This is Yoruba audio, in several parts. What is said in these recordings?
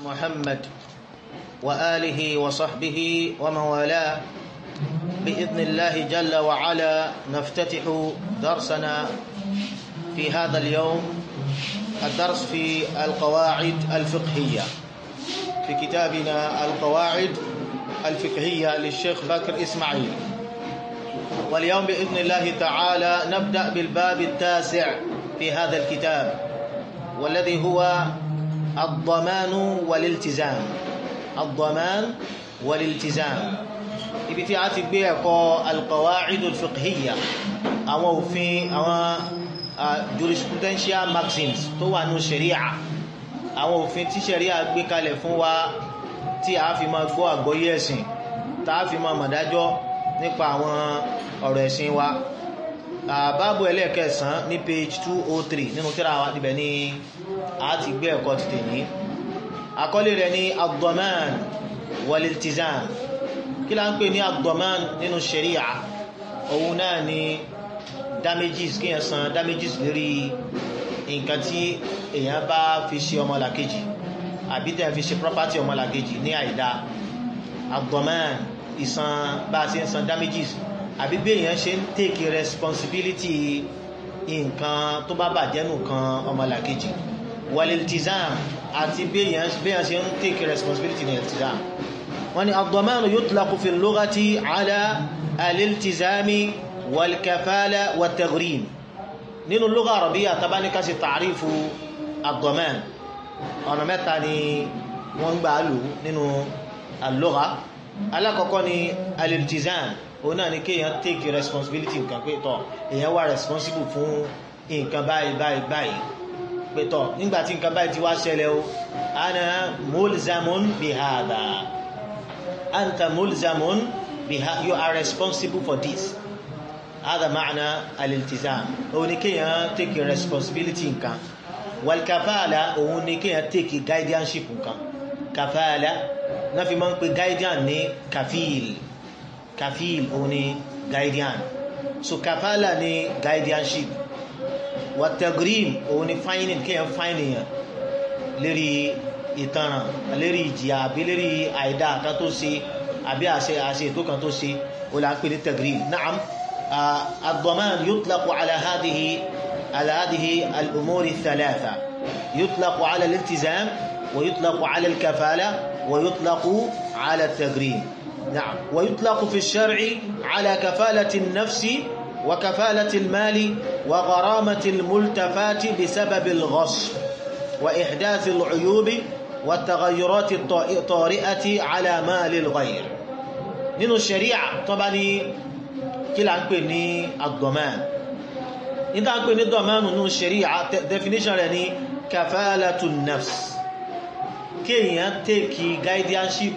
محمد وآله وصحبه ومن والاه بإذن الله جل وعلا نفتتح درسنا في هذا اليوم الدرس في القواعد الفقهية في كتابنا القواعد الفقهية للشيخ بكر إسماعيل واليوم بإذن الله تعالى نبدأ بالباب التاسع في هذا الكتاب والذي هو الضمان والالتزام الضمان والالتزام ibi tí a ti gbé ẹ̀kọ́ alqawaid alfiqhiyya àwọn òfin àwọn jurisprudential maxims tó wà ní sharia àwọn òfin tí sharia gbé kalẹ̀ fún wa tí a fi máa gbọ́ àgbọ́yé ẹ̀sìn tá a fi máa mọ̀dájọ́ nípa àwọn ọ̀rọ̀ ẹ̀sìn wa báàbù ẹlẹ́ẹ̀kẹsàn ní page 203 nínú tírà wa níbẹ̀ ni a ti gbé ẹ̀kọ́ ti tèní àkọlé rẹ̀ ní ad-daman wal-iltizam kí la ń pè ní ad-daman nínú sharia òun náà ni damages kí yẹn san damages lérí nǹkan tí èèyàn bá fi ṣe ọmọlàkejì àbí tẹ́ fi ṣe property ọmọlàkejì ní àìdá ad-daman ìsan bá a ṣe ń san damages àbí bí èèyàn ṣe ń take responsibility nǹkan tó bá bàjẹ́ nù kan ọmọlàkejì wal-iltizam àti bí èèyàn ṣe ń take responsibility ní iltizam wọ́n ní ad-damanu yutlaqu fi al-lughati ala al-iltizami wal-kafala wat-taghrim nínú lugha arabiyya tabanika sí ta'rifu ad-daman ọ̀nà mẹ́ta ni wọ́n gbà lò nínú al-lugha alákọ̀ọ́kọ́ ni al-iltizam òun náà ni kéèyàn take responsibility nǹkan pé tọ́ èèyàn wà responsible fún nǹkan báyìí báyìí báyìí pé tọ́ nígbàtí nǹkan báyìí ti wá ṣẹlẹ̀ o ana mulzamun bihada anta mulzamun biha you are responsible for this hada ma'na al-iltizam òun ni kéèyàn take responsibility nǹkan wal kafala òun ni kéèyàn take guardianship nǹkan kafala náà fi máa ń pe guardian ní kafil kafil òun ni guardian so kafala ni guardianship wàtẹ̀gírìm òun ni fáyínìn kéèyàn fáyínìyàn lérí ìtanràn lérí ìjìyà àbí lérí àìdá kan tó ṣe àbí àṣẹ àṣẹ ètò kan tó ṣe ó là ń pè ní tẹ̀gírìm naam ad-daman yutlaqu ala hadhihi ala hadhihi al-umur ath-thalatha yutlaqu ala al-iltizam wa yutlaqu ala al-kafala wa yutlaqu ala at-tagrim نعم ويطلق في الشرع على كفالة النفس وكفالة المال وغرامة الملتفات بسبب الغصب وإحداث العيوب والتغيرات الطارئة على مال الغير nínú ṣẹ̀ríà tó bá ní kí là ń pè ní ad-daman ní tá ń pè ní dọ̀mánù nínú ṣẹ̀ríà definition rẹ̀ ní kafalatu nafs kí èèyàn tèkì guardianship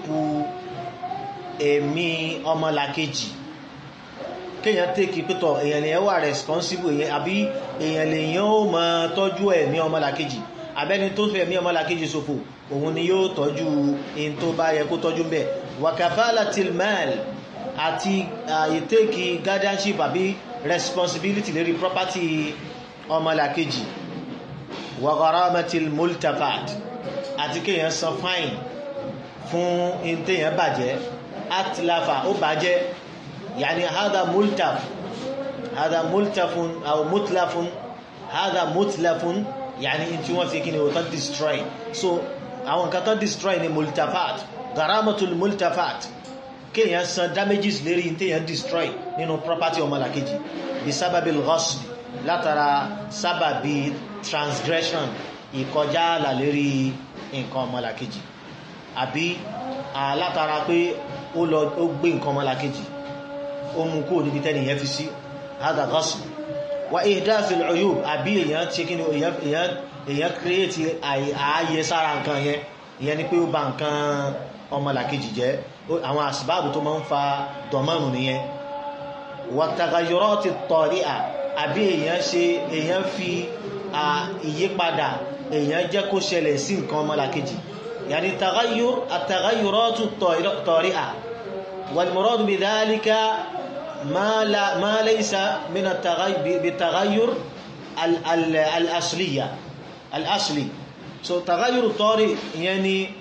ẹ̀mí ọmọlàkejì kéèyàn tèkì pẹ́tọ̀ èèyàn lè wà responsible èèyàn àbí èèyàn lè yàn ó mọ tọ́jú ẹ̀mí ọmọlàkejì abẹ́ni tó fẹ́ ẹ̀mí ọmọlàkejì ṣòfò òun ni yóò tọ́jú in tó bá yẹ kó tọ́jú bẹ́ẹ̀ wa kafalatil mal àti ìtèkì guardianship àbí responsibility lérí property ọmọlàkejì wa gharamatil multafat àti kéèyàn san fine fún in téèyàn bàjẹ́ atlafa ó bàjẹ́ يعني هذا ملتف هذا ملتف او متلف هذا متلف يعني انت wọ́n fi kíni o tán destroy so àwọn kan tán destroy ni multafat garamatul multafat kéèyàn san damages lérí téèyàn destroy nínú property ọmọlàkejì bí sábàbí ghasb látara sábàbí transgression ìkọjá àlà lérí nǹkan ọmọlàkejì àbí látara pé ó lọ ó gbé nǹkan ọmọlàkejì ó mú kó níbi tẹ́ni yẹn fi sí hádà gọ́sù wà ihdathil uyub àbí èyàn tí kí ni èyàn kírètì ààyè sára nǹkan yẹn ìyẹn ni pé ó bà nǹkan ọmọlàkejì jẹ́ àwọn àsìbáàbù tó máa ń fa dọ̀mọ́nù nìyẹn wa taghayyurati tari'a àbí èyàn ṣe èyàn fi ìyípadà èyàn jẹ́ kó ṣẹlẹ̀ sí nǹkan ọmọlàkejì yàní taghayyur at-taghayyuratu tari'a wal muradu bi dhalika ما لا ما ليس من التغير بالتغير ال- ال- الأصلية الأصلي so تغير الطارئ يعني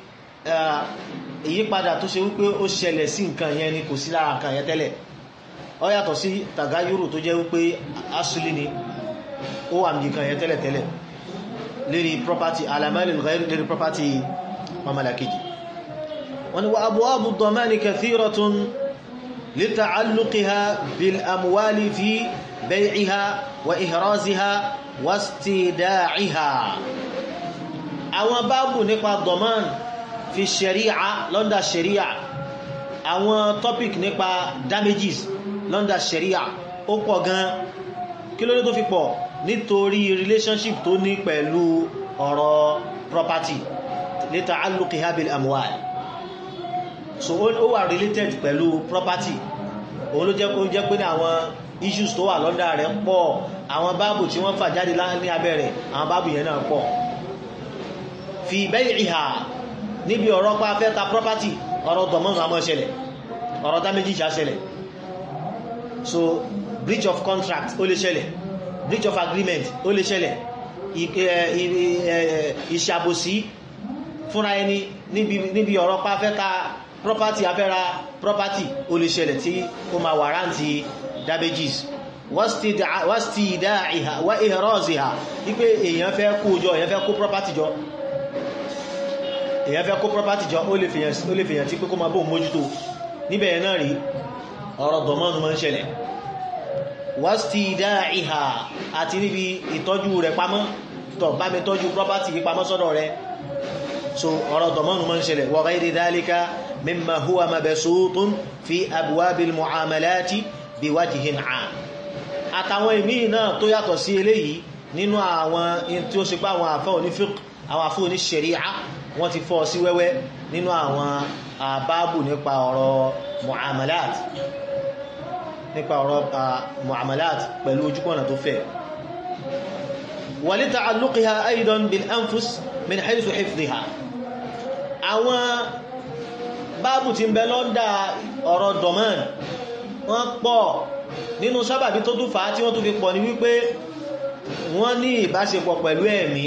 ìyípadà tó ṣe wípé ó ṣẹlẹ̀ sí nǹkan yẹn ni kò sí lára nǹkan yẹn tẹ́lẹ̀ ó yàtọ̀ sí tàgáyúrò tó jẹ́ wípé asúlì ni ó wà ní nǹkan yẹn tẹ́lẹ̀ tẹ́lẹ̀ lérí property alamẹ́rin lérí property mamalakiji wọ́n ni wa abwabu ad-damani kathiratun lita'alluqiha bil amwali fi bay'iha wa ihraziha wa istida'iha àwọn báàbù nípa dọ̀mán fi ṣẹ̀ríà lọ́ndà ṣẹ̀ríà àwọn topic nípa damages lọ́ndà ṣẹ̀ríà ó pọ̀ gan kí ló dé tó fi pọ̀ nítorí relationship tó ní pẹ̀lú ọ̀rọ̀ property lita'alluqiha bil amwal so ó wà related pẹ̀lú property òun ló jẹ́ kó jẹ́ pé ní àwọn issues tó wà lọ́ndà rẹ̀ pọ̀ àwọn báàbù tí wọ́n fà jáde ní abẹ́ rẹ̀ àwọn báàbù yẹn náà pọ̀ fi bay'iha níbi ọ̀rọ̀ pa fẹ́ ta property ọ̀rọ̀ dọ̀mọ́nù àmọ́ ṣẹlẹ̀ ọ̀rọ̀ damage ṣá ṣẹlẹ̀ so breach of contract ó lè ṣẹlẹ̀ breach of agreement ó lè ṣẹlẹ̀ ìṣàbòsí fúnra ẹni níbi ọ̀rọ̀ pa fẹ́ ta property afẹ́ra property ó lè ṣẹlẹ̀ tí ó ma wàrántí damages wastida'iha wa ihraziha wípé èèyàn fẹ́ kó jọ èèyàn fẹ́ kó property jọ èyàn fẹ́ kó property jọ ó lè fèyàn tí pé kó ma bóò mójútó níbẹ̀ náà rí ọ̀rọ̀ dọ̀mọ́nù mọ́ ń ṣẹlẹ̀ wastida'iha àti níbi ìtọ́jú rẹ̀ pamọ́ tọ̀ bá mi tọ́jú property yí pamọ́ sọ́dọ̀ rẹ̀ so ọ̀rọ̀ dọ̀mọ́nù mọ́ ń ṣẹlẹ̀ wa ghayri dhalika mimma huwa mabsutun fi abwabil mu'amalati biwajhin 'am àtàwọn ìmí náà tó yàtọ̀ sí eléyìí nínú àwọn tí ó ṣe pé àwọn àfẹ́ onífíq àwọn àfẹ́ oníṣẹ̀ríà wọ́n ti fọ́ sí wẹ́wẹ́ nínú àwọn àbábù nípa ọ̀rọ̀ mu'amalat nípa ọ̀rọ̀ mu'amalat pẹ̀lú ojúkọ̀nà tó fẹ́ wa li ta'alluqiha aidan bil anfus min haythu hifdhiha àwọn báàbù tí ń bẹ lọ́ndà ọ̀rọ̀ domain wọ́n pọ̀ nínú sábàbí tó tún fàá tí wọ́n tún fi pọ̀ ní wípé wọ́n ní ìbáṣepọ̀ pẹ̀lú ẹ̀mí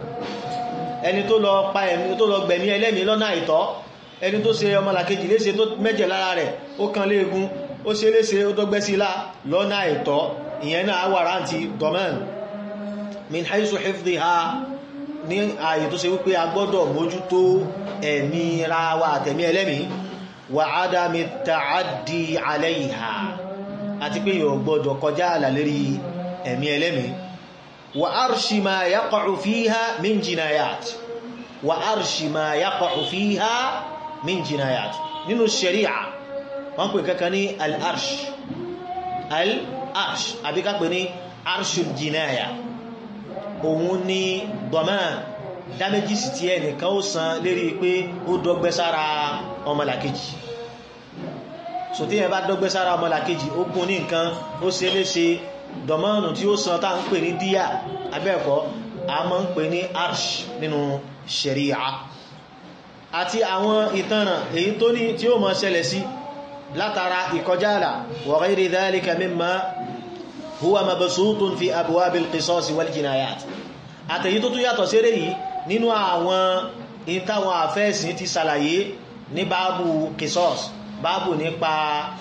ẹni tó lọ pa ẹ̀mí tó lọ gbẹ̀mí ẹlẹ́mí lọ́nà àìtọ́ ẹni tó ṣe ọmọlàkejì léṣe tó mẹ́jẹ̀ lára rẹ̀ ó kan léegun ó ṣe léṣe ó tó gbẹ́ sí ilá lọ́nà àìtọ́ ìyẹn náà wàrántí domain min haisu hifdhiha ní ààyè tó ṣe wípé a gbọ́dọ̀ mójútó ẹ̀mí ra wa àtẹ̀mí ẹlẹ́mí wa adami ta'addi alayha àti pé yóò gbọ́dọ̀ kọjá àlà lérí ẹ̀mí ẹlẹ́mí wa arshi ma yaqa'u fiha min jinayat wa arshi ma yaqa'u fiha min jinayat nínú sharia wọ́n pè kankan ní al-arsh al-arsh àbí ká pè ní arshul jinaya òun ni dọ̀mán dáméjìsì tí ẹnìkan ó san lérí pé ó dọ́gbẹ́ sára ọmọlàkejì so tí ẹ bá dọ́gbẹ́ sára ọmọlàkejì ó gún ní nǹkan ó ṣe léṣe dọ̀mánù tí ó san tá ń pè ní díyà abẹ́ẹ̀kọ́ a máa ń pè ní arsh nínú sharia àti àwọn ìtanràn èyí tó ní tí ó máa ṣẹlẹ̀ sí látara ìkọjáàlà wa ghayri dhalika mimma huwa mabsutun fi abwabil qisas wal jinayat àtẹ̀yí tó tún yàtọ̀ séré yìí nínú àwọn ìtàwọn àfẹ́ẹ̀sìn ti sàlàyé ní báàbù qisas báàbù nípa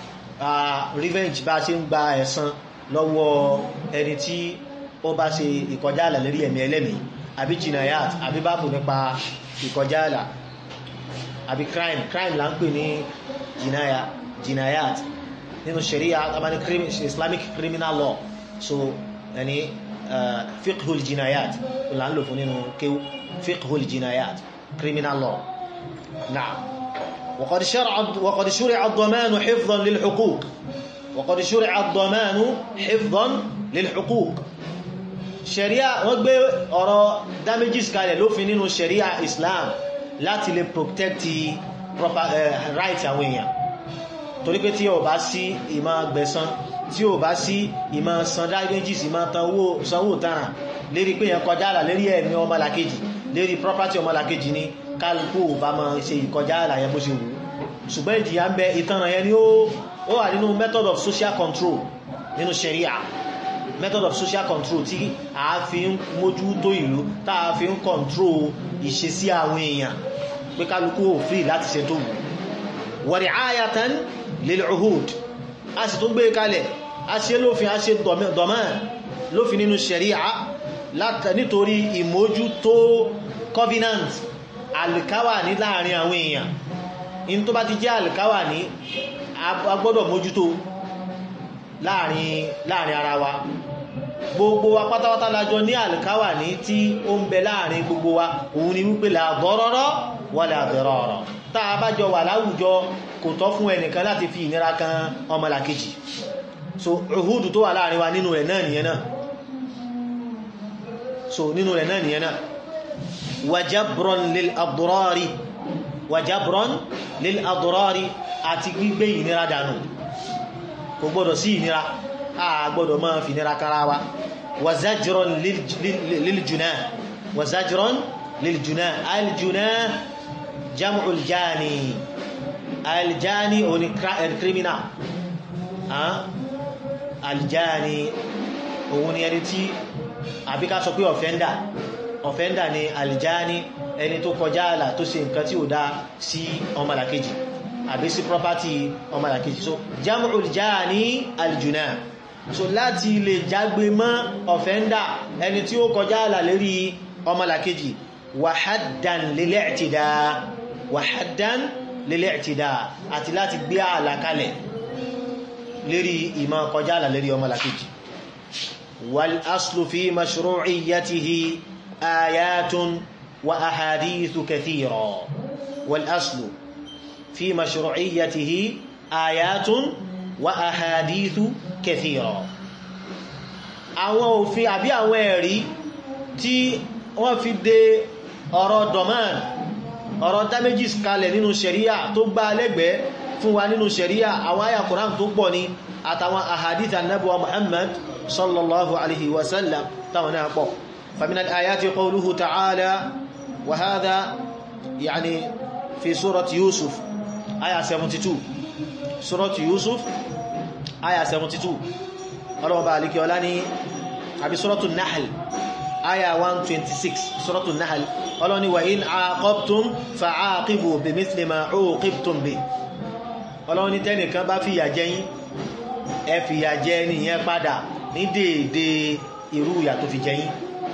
revenge bá ṣe ń gba ẹ̀san lọ́wọ́ ẹni tí ó bá ṣe ìkọjáàlà lérí ẹ̀mí ẹlẹ́mí àbí jinayat àbí báàbù nípa ìkọjáàlà àbí crime crime là ń pè ní jinaya jinayat nínú sharia abani islamic criminal law so ẹni fiqhul jinayat là ń lò fún nínú kéwú fiqhul jinayat criminal law na'am وقد شرع وقد شرع الضمان حفظا للحقوق وقد شرع الضمان حفظا للحقوق sharia wọ́n gbé ọ̀rọ̀ damages kalẹ̀ lófin nínú sharia islam láti lè protect proper uh, right àwọn èèyàn torí pé tí ó bá sí ìmọ̀ gbẹ̀san tí ó bá sí ìmọ̀ san damages ìmọ̀ sanwó tàrà lérí pé yẹn kọjá àlà lérí ẹ̀mí ọmọlàkejì lérí property ọmọlàkejì ní kálukú bá máa ṣe ìkọjá àlà yẹn bó ṣe wù ṣùgbọ́n ìjìyà ń bẹ ìtanràn yẹn ni ó wà nínú method of social control nínú sharia method of social control tí a fi ń mójú tó ìlú tá a fi ń control ìṣesí àwọn èèyàn pé kálukú ò free láti ṣe tó wù wa ri'ayatan lil uhud a sì tó gbé kalẹ̀ a ṣe lófin a ṣe dọ̀mán lófin nínú sharia nítorí ìmójútó covenant alkawa ní láàrin àwọn èèyàn in tó bá ti jẹ́ alkawa ní a gbọ́dọ̀ mójútó láàrin láàrin ara wa gbogbo wa pátápátá lájọ ní alkawa ní tí ó ń bẹ láàrin gbogbo wa òun ni wípé la darara wala dirara tá a bá jọ wà láwùjọ kò tọ́ fún ẹnìkan láti fi ìnira kan ọmọlàkejì so uhudu tó wà láàrin wa nínú rẹ̀ náà nìyẹn náà so nínú rẹ̀ náà nìyẹn náà wàjábrọ̀n lil adrari wàjábrọ̀n lil adrari àti gbígbé ìnira dànù kò gbọ́dọ̀ sí ìnira a gbọ́dọ̀ máa fi ìnira kára wa wàzájrọ̀n lil junah wàzájrọ̀n lil junah aljunah jam'ul jani aljani oni criminal aljani òun ni ẹni tí àbí ká sọ pé offender offender ni aljani ẹni tó kọjá àlà tó ṣe nǹkan tí ó dá sí ọmọlàkejì àbí sí property ọmọlàkejì so jam'ul jani aljuna so láti lè jágbe mọ́ offender ẹni tí ó kọjá àlà lérí ọmọlàkejì wàhádàn lil-i'tida wàhádàn lil-i'tida àti láti gbé àlà kalẹ̀ lérí ìmọ̀ kọjá àlà lérí ọmọlàkejì wal-aslu fi mashru'iyyatihi آيات وأحاديث كثيرة والأصل في مشروعيته آيات وأحاديث كثيرة àwọn òfin àbí àwọn ẹ̀rí tí wọ́n fi dé ọ̀rọ̀ domain ọ̀rọ̀ damages kalẹ̀ nínú ṣẹ̀ríà tó gbá lẹ́gbẹ̀ẹ́ fún wa nínú ṣẹ̀ríà àwọn àyà Kùránì tó pọ̀ ní àtàwọn ahadith annabuwa Muhammad sallallahu alaihi wasallam táwọn náà pọ̀ فمن الآيات قوله تعالى وهذا يعني في سورة يوسف آية 72 سورة يوسف آية 72 الله بارك ولاني أبي سورة النحل آية 126 سورة النحل قالوا وإن عاقبتم فعاقبوا بمثل ما عوقبتم به قالوا تاني كان با في يجين ẹ fìyà jẹ nìyẹn padà ní déédéé irú ìyà tó fi jẹ yín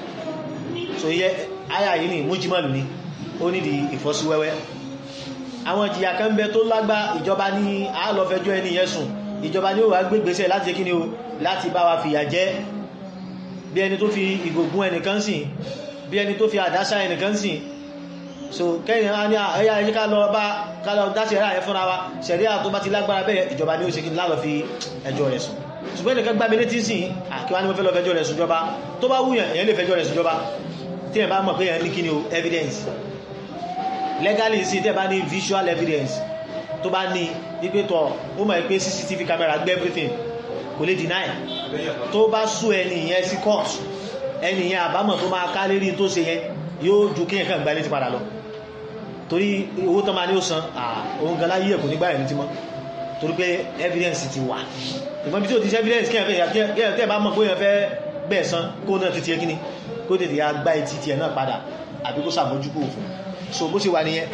so yẹ àyà yìí ni mújímọ̀lù ni ó nídi ìfọ́síwẹ́wẹ́ àwọn ìjìyà kan bẹ tó lágbá ìjọba ní àálọ́fẹjọ́ ẹni yẹn sùn ìjọba ní ó wà gbégbésẹ̀ láti kí ni o láti bá wa fìyà jẹ bí ẹni tó fi ìgògún ẹnìkan sìn bí ẹni tó fi àdásá ẹnìkan sìn so kẹ́yìn á ní ẹ̀yà ẹ̀yí ká lọ bá ká lọ dá sẹ̀ríà ẹ̀ fúnra wa sẹ̀ríà tó bá ti lágbára bẹ́ẹ̀ ìjọba ní ó ṣe kí ní lálọ́ fi ẹjọ́ rẹ̀ sùn ṣùgbọ́n ẹnìkan gbá mi létí sìn àkíwá ní mo fẹ́ lọ fẹjọ́ rẹ̀ sùn jọba tó bá wúyàn èyàn lè fẹjọ́ rẹ̀ sùn jọba tí ẹ bá mọ̀ pé ẹ ní kí ni o evidence legally sí tẹ́ bá ní visual evidence tó bá ní wípé tọ́ ó mọ̀ pé cctv camera gbé everything kò lè deny tó bá sú ẹni yẹn sí court ẹni yẹn àbámọ̀ tó máa ká lérí tó ṣe yẹn yóò ju kí ẹ̀kan gbá létí padà lọ torí owó tó máa ní ó san òun gan láyé ẹ̀kọ́ nígbà ẹ̀mí tí mọ́ torí pé evidence ti wà ìgbọ́n bí tí ó ti ṣe evidence kí ẹ̀ bá mọ̀ pé èèyàn fẹ́ bẹ́ẹ̀ san kó náà ti ti ẹ́ kíní kó tètè ya gbá etí tiẹ̀ náà padà àbí kó sàmójúkú òfin so bó ṣe wà nìyẹn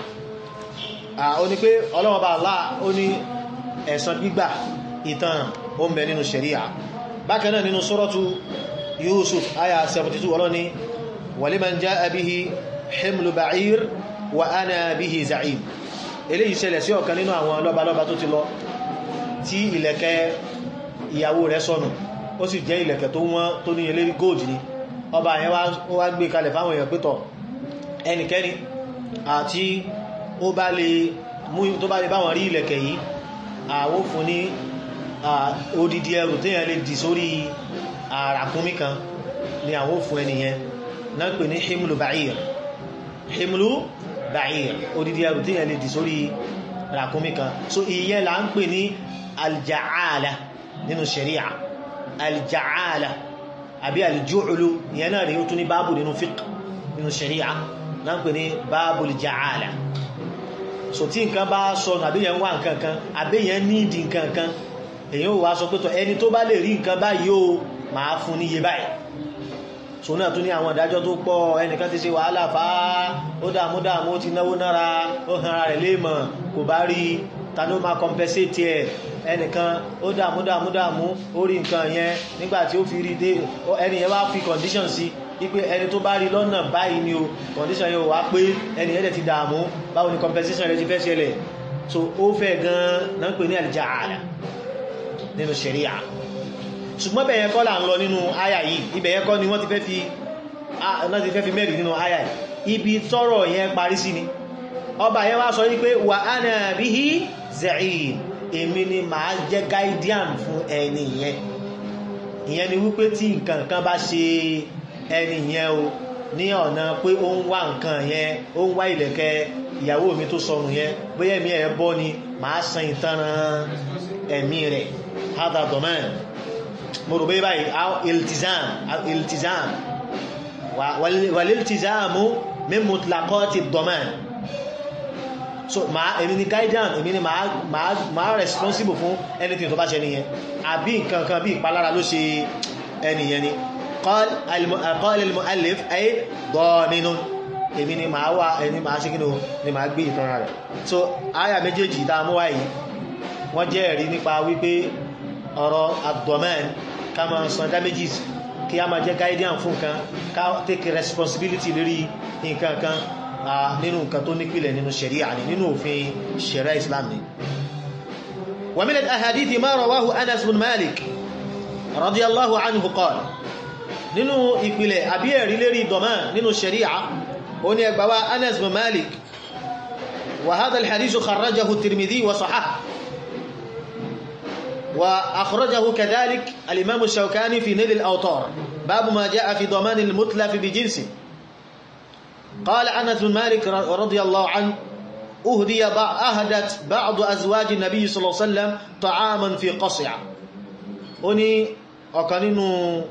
ó ní pé Ọlọ́run bá Allah ó ní ẹ̀san gbígbà ìtàn ó ń bẹ nínú ṣẹ̀ríà bákan náà nínú suratu Yusuf aya 72 Ọlọ́run ní waliman jaa bihi himlu ba'ir wa ana bihi za'im eléyìí ṣẹlẹ̀ sí ọ̀kan nínú àwọn lọ́balọ́ba tó ti lọ tí ìlẹ̀kẹ̀ ìyàwó rẹ̀ sọnù ó sì jẹ́ ìlẹ̀kẹ̀ tó wọ́n tó ní eléri gold ni ọba yẹn wá gbé kalẹ̀ fáwọn èèyàn pẹ́tọ̀ ẹnikẹ́ni àti ó bá lè mú tó bá lè báwọn rí ìlẹ̀kẹ̀ yìí àwó fún ní odidi ẹrù téèyàn lè dì sórí àràkúnmí kan ni àwó fún ẹniyẹn náà pè ní himlu ba'ir himlu ba'ir odidi ẹrù téèyàn lè dì sórí àràkúnmí kan so ìyẹn là ń pè ní alja'ala nínú sharia alja'ala àbí alju'lu ìyẹn náà rí ó tún ní báàbù nínú fiqh nínú sharia náà pè ní báàbù alja'ala so tí nǹkan bá sọ àbíyàn wà nǹkan kan àbíyàn nídi nǹkan kan èyàn ò wá sọ pé tọ ẹni tó bá lè rí nǹkan báyìí ó máa fún níye báyìí so náà tún ní àwọn ìdájọ́ tó pọ̀ ẹnìkan ti ṣe wàhálà fá ó dààmú dààmú ó ti náwó nára ó hàn ara rẹ̀ léèmọ̀ kò bá rí ta ló máa compensate ẹ̀ ẹnìkan ó dààmú dààmú dààmú ó rí nǹkan yẹn nígbà tí ó fi rí dé ẹni yẹn wá fi condition sí wípé ẹni tó bá rí lọ́nà báyìí ni o condition yẹn ò wá pé ẹni yẹn dẹ̀ ti dààmú báwo ni compensation rẹ̀ ti fẹ́ ṣẹlẹ̀ so ó fẹ́ gan náà ń pè ní àlìjáàlà nínú ṣẹ̀ríà ṣùgbọ́n bẹ̀yẹn kọ́ là ń lọ nínú àyà yìí ibẹ̀yẹn kọ́ ni wọ́n ti fẹ́ fi náà ti fẹ́ fi mẹ́rin nínú àyà yìí ibi tọ́rọ̀ yẹn parí sí ni ọba yẹn wá sọ wípé wà á nà bí i zẹ̀yìn èmi ni màá jẹ́ guardian fún ẹni yẹn ìyẹn ni wípé tí nǹkan kan bá ṣe ẹni yẹn o ní ọ̀nà pé ó ń wá nǹkan yẹn ó ń wá ìlẹ̀kẹ̀ ìyàwó mi tó sọnù yẹn bóyá ẹ̀mí ẹ̀ bọ́ ni màá san ìtanràn ẹ̀mí rẹ̀ hádà dọ̀mẹ́rin mo rò bẹ́ẹ̀ báyìí iltizam iltizam waliltizamu min mutlaqati domain so ma èmi ni guidance èmi ni ma responsible fún anything tó bá ṣe nìyẹn àbí nǹkan kan bí ìpalára ló ṣe ẹniyẹn ni qala al-mu'allif ay daminun èmi ni ma wà ẹni ma ṣe kínú ni ma gbé ìtanra rẹ̀ so aya méjèèjì dámú wáyìí wọ́n jẹ́ ẹ̀rí nípa wípé ọ̀rọ̀ abdomen ká máa san damages kí a máa jẹ́ guardian fún nǹkan ká take responsibility lórí nǹkan kan nínú nǹkan tó nípìlẹ̀ nínú sharia ni nínú òfin sharia islam ni wa min al-ahadithi ma rawahu anas bin malik radiyallahu anhu qala nínú ìpìlẹ̀ àbí ẹ̀rí lérí dọ̀mán nínú sharia ó ní ẹgbàwá anas bin malik wa hadha al-hadith kharrajahu tirmidhi wa sahah وأخرجه كذلك الإمام الشوكاني في نيل الأوطار باب ما جاء في ضمان المتلف بجنس قال أنس بن مالك رضي الله عنه أهدي أهدت بعض أزواج النبي صلى الله عليه وسلم طعاما في قصع أني أكنين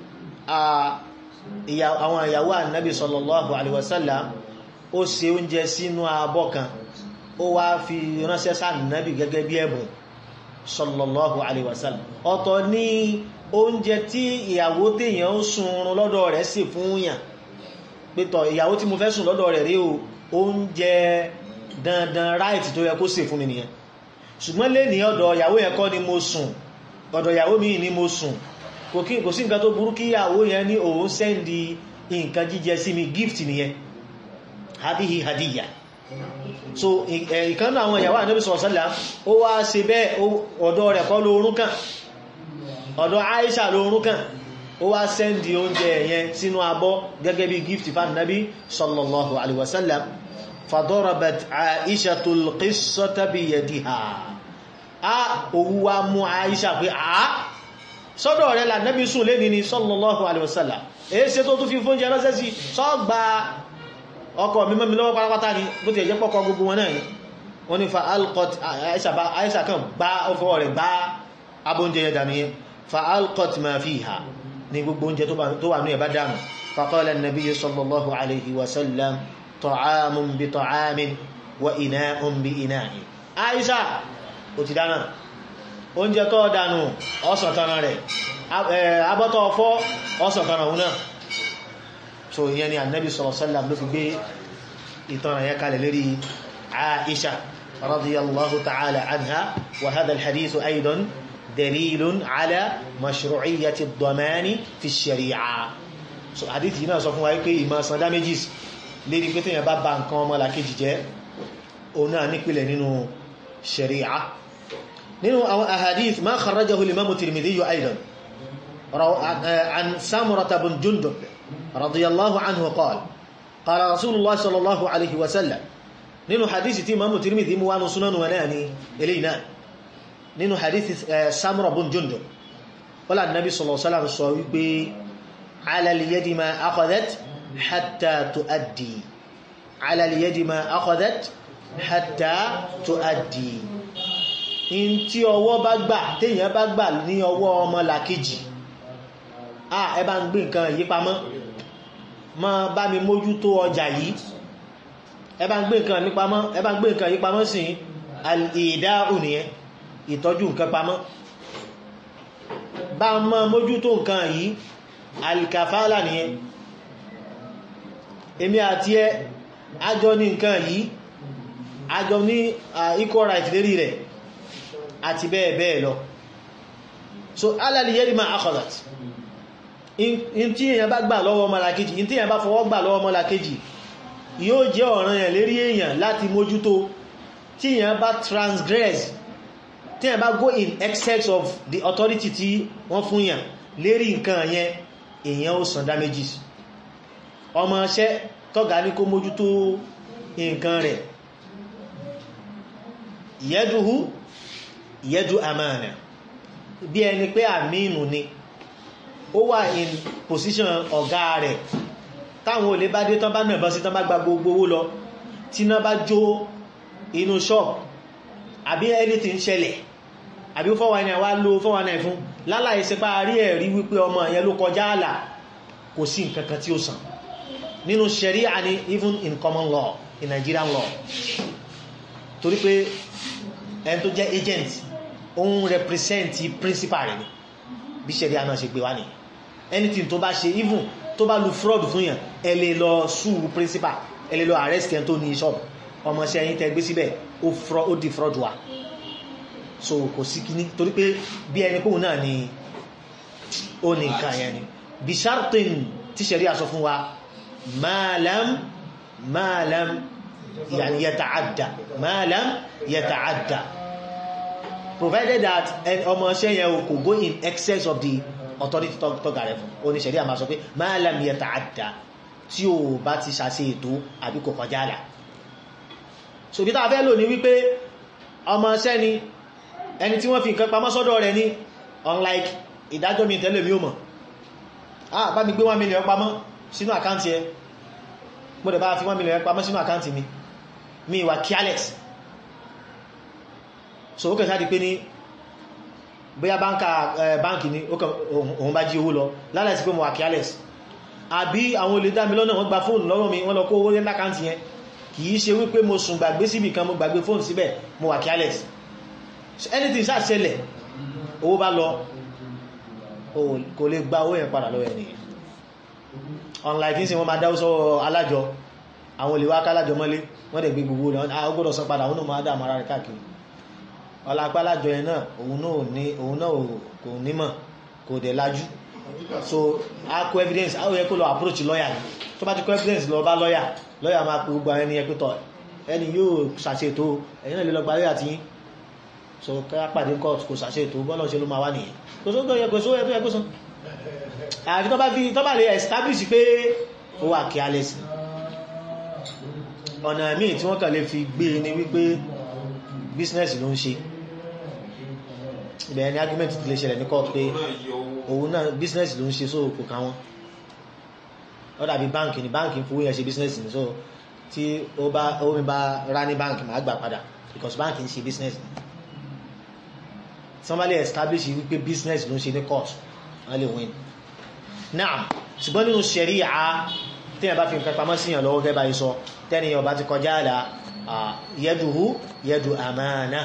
àwọn ìyàwó ànábì sallallahu alaihi wasallam ó ṣe oúnjẹ sínú abọ́ kan ó wá fi ránṣẹ́ sáà nábì gẹ́gẹ́ bí ẹ̀bùn sallallahu alaihi wasallam ọ̀tọ̀ ní oúnjẹ tí ìyàwó téèyàn ń sunrun lọ́dọ̀ rẹ̀ sì fún yàn pẹ̀tọ̀ ìyàwó tí mo fẹ́ sùn lọ́dọ̀ rẹ̀ rí o oúnjẹ dandan ráìtì tó yẹ kó sè fún mi nìyẹn ṣùgbọ́n lè ní ọ̀dọ̀ ìyàwó yẹn kọ́ ni mo sùn ọ̀dọ̀ ìyàwó mi ni mo sùn kò sí nǹkan tó burú kí ìyàwó yẹn ní òun sẹ́ndì nǹkan jíjẹ sí mi gift nìyẹn hadihi hadiyya so ìkan náà àwọn ìyàwó ànábì sọ̀rọ̀sọ́lá ó wá ṣe bẹ́ẹ̀ ọ̀dọ̀ rẹ̀ kọ́ lóorún kan ọ̀dọ̀ Aisha lóorún kan ó wá sẹ́ndì oúnjẹ yẹn sínú abọ́ gẹ́gẹ́ bí gift fan nabi sallallahu alaihi wasallam fadarabat Aishatul qissata biyadiha a òwú wa mú Aisha pé a sọ́dọ̀ rẹ̀ là nabi sùn lé ní sallallahu alaihi wasallam èé ṣe tó tún fi fóúnjẹ ránṣẹ́ sí sọ́gbà ọkọ̀ mímọ́ mi lọ́wọ́ pátápátá ni bó ti ẹ̀jẹ́ pọ́kọ gbogbo wọn náà ni wọ́n ní fa alcott aisha kan gbá ọfọ́ rẹ̀ gbá abóúnjẹ yẹn dànù yẹn fa alcott ma fiha ní gbogbo oúnjẹ tó wà ní ẹ̀bá dànù faqala an-nabiy sallallahu alaihi wasallam ta'amun bi ta'amin wa ina'un bi ina'in aisha ó ti dáná oúnjẹ tó dànù ọsàn tán rẹ̀ abọ́tọ̀ ọfọ́ ọsàn tán rẹ̀ náà so ìyẹn ni annabi sallallahu alaihi wasallam ló fi gbé ìtàn yẹn kalẹ̀ lérí Aisha radiyallahu ta'ala anha wa hadha al-hadith aidan dalilun ala mashru'iyyati ad-damani fi ash-shari'a so hadith yìí náà sọ fún wa pé ìmọ̀ san damages lérí pé tèèyàn bá ba nǹkan ọmọ làkejì jẹ́ òun náà nípìlẹ̀ nínú sharia nínú àwọn ahadith ma kharrajahu al-imam Tirmidhi aidan عن سامرة بن جندب رضي الله عنه قال قال رسول الله صلى الله عليه وسلم نينو حديث تي امام الترمذي مو وانو سنن وناني الينا نينو حديث سامرة بن جندب ولا النبي صلى الله عليه وسلم sọ wípé على اليد ما أخذت حتى تؤدي على اليد ما أخذت حتى تؤدي in tí ọwọ́ bá gbà téèyàn bá gbà ní ọwọ́ ọmọ làkejì ah ẹ bá ń gbé nǹkan yìí pamọ́ má bá mi mójútó ọjà yìí ẹ bá ń gbé nǹkan mi pamọ́ ẹ bá ń gbé nǹkan yìí pamọ́ sí ìdá ònìyẹn ìtọ́jú nǹkan pamọ́ bá mọ́ mójútó nǹkan yìí alkafala nìyẹn èmi àti ẹ àjọ ní nǹkan yìí àjọ ní equal right lérí rẹ̀ àti bẹ́ẹ̀ bẹ́ẹ̀ lọ so alali yẹ́rì máa akọ̀dàt in tí èyàn bá gbà lọ́wọ́ ọmọlàkejì in tí èyàn bá fọwọ́ gbà lọ́wọ́ ọmọlàkejì yóò jẹ́ ọ̀ràn yẹn lérí èyàn láti mójútó tí èyàn bá transgress tí èyàn bá go in excess of the authority tí wọ́n fún yàn lérí nǹkan yẹn èyàn ó san damages ọmọ ṣẹ́ tọ́gà ní kó mójútó nǹkan rẹ̀ yẹ́dùhú yẹ́dù àmànà bí ẹni pé àmínú ni ó wà in position ọ̀gá rẹ̀ táwọn olè bá dé tán bá nàbọ́ sí tán bá gba gbogbo owó lọ tí náà bá jó inú shop àbí anything ṣẹlẹ̀ àbí fọ́wà ní àwá ló fọ́wà náà fún láláì sí pa rí ẹ̀rí wípé ọmọ ìyẹn ló kọjá àlà kò sí nǹkankan tí ó sàn nínú sharia ni even in common law in Nigerian law torí pé ẹni tó jẹ́ agent òun represent principal rẹ̀ ni bí sharia náà ṣe gbé wá nìyẹn anything tó bá ṣe even tó bá lu fraud fún yàn ẹ lè lọ sue principal ẹ lè lọ arrest ẹni tó ní shop ọmọ ṣe ẹyin tẹ gbé síbẹ̀ ó di fraud wa so kò sí kíní torí pé bí ẹni kóhun náà ni ó ní nǹkan yẹn ni bí shartin tí sharia sọ fún wa ma lam ma lam yani yata'adda ma lam yata'adda provided that ọmọ ṣe yẹn kò go in excess of the authority tọ́gà rẹ̀ fún oníṣẹ̀rí àmà sọ pé ma lam yata'adda tí ó bá ti ṣàṣe ètò àbí kò kọjá àlà so bí tàà fẹ́ lò ní wípé ọmọ ṣẹ́ ni ẹni tí wọ́n fi nǹkan pamọ́ sọ́dọ̀ rẹ̀ ní unlike ìdájọ́ mi tẹ́lẹ̀ mi ò mọ̀ ah bá mi gbé 1 million pamọ́ sínú àkáǹtì ẹ mo dẹ̀ bá fi 1 million pamọ́ sínú àkáǹtì mi mi wà careless so ó kẹ̀ sáà di pé ní bóyá báńkì ní òun bá jí owó lọ lálẹ́ sí pé mo wà careless àbí àwọn olè dá mi lọ́nà wọ́n gba fóònù lọ́wọ́ mi wọ́n lọ kó owó ní àkáǹtì yẹn kìí ṣe wípé mo sùn gbàgbé síbì kan mo gbàgbé fóònù síbẹ̀ mo wà careless anything ṣáà ṣẹlẹ̀ owó bá lọ kò lè gba owó yẹn padà lọ́wọ́ ẹnìyàn unlike ní wọ́n máa dáwó sọ́wọ́ alájọ àwọn olè wá kálájọ mọ́lé wọ́n dẹ̀ gbé gbogbo rẹ̀ wọ́n gbọ́dọ̀ san padà òun náà máa dáàmù ara rẹ̀ káàkiri ọlápá alájọ yẹn náà òun náà kò nímọ̀ kò dẹ̀ lájú so a kó evidence a ó yẹ kó lọ approach lawyer ni tó bá ti kó evidence lọ bá lawyer lawyer máa pe gbogbo ẹni ẹgbẹ́ tọ̀ ẹni yóò ṣàṣètò ẹ̀yìn náà lè lọ gbarí àti yín so ká pàdé court kò ṣàṣètò bọ́lọ̀ ṣe ló máa wá nìyẹn kò sóńtò yẹ kò sóńtò yẹ kó sán àti tó bá fi tó bá lè establish pé ó wà kí alẹ́ sí ọ̀nà míì tí wọ́n kàn lè fi gbé ní wípé business ló ń ṣe ibẹ̀ ni argument ti lè ṣẹlẹ̀ ní court pé òun náà business ló ń ṣe so kò ká wọn ó dàbí báǹkì ní báǹkì fowó yẹn ṣe business ní so tí ó bá ó mi bá rá ní báǹkì máa gbà padà because báǹkì ń ṣe business somebody establish wípé business ló ń ṣe ní court wọ́n lè win náà ṣùgbọ́n nínú ṣẹ̀ríà tíyàn bá fi nǹkan pamọ́ síyàn lọ́wọ́ gẹ́bà ìsọ tẹ́niyàn bá ti kọjá àlà yẹ́dùhú yẹ́dù àmàna